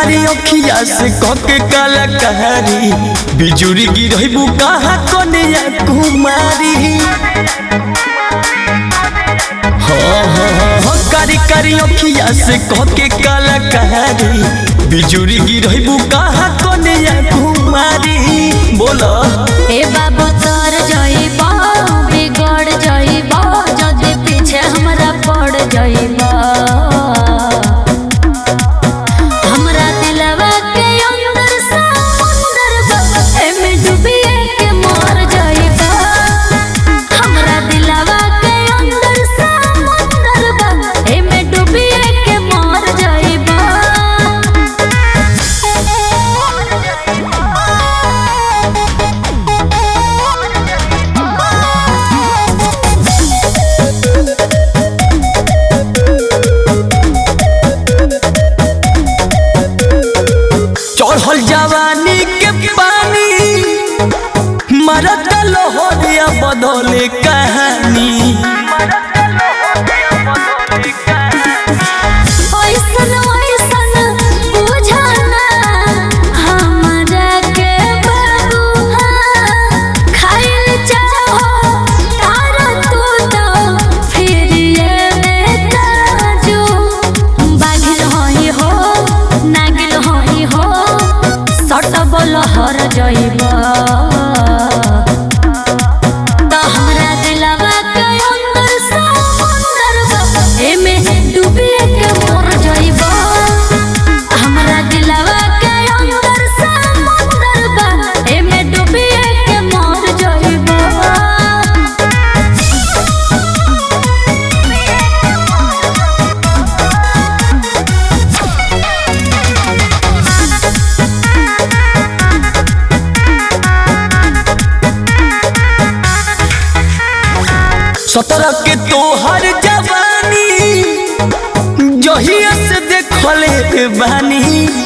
कारी अखिया से कके काला कहारी बिजुरी गिरहबू कहाँ कन्या कुमारी हाँ हाँ हाँ कारी कारी अखिया से कके काला कहारी बिजुरी गिरहबू कहाँ कन्या कुमारी बोला ए बाबू तर जइबा बिगड़ जइबा जदि पीछे हमरा पड़ जइबा हमरा दिलवा के अंदर समुंदर बा एमे डूबिए के मर जइबा हमरा दिलवा के अंदर समुंदर बा एमे डूबिए के मर जइबा चढ़ल जवानी के पानी मरद लोहरिया बदले कहानी ओइसन ओइसन बुझाना हमरा के बबुआ खाइल चाहो तारा तू तो फिर ये में काजू बाघिल होई हो नागिल होई हो सट बोल हर जइबा तो हमरा दिलवा के अंदर समुंदर बा एमे डूबिए के मर जइबा हमरा दिलवा के अंदर समुंदर बा एमे डूबिए के मर जइबा सत्रह के तोहर जवानी जहिया से देखले बानी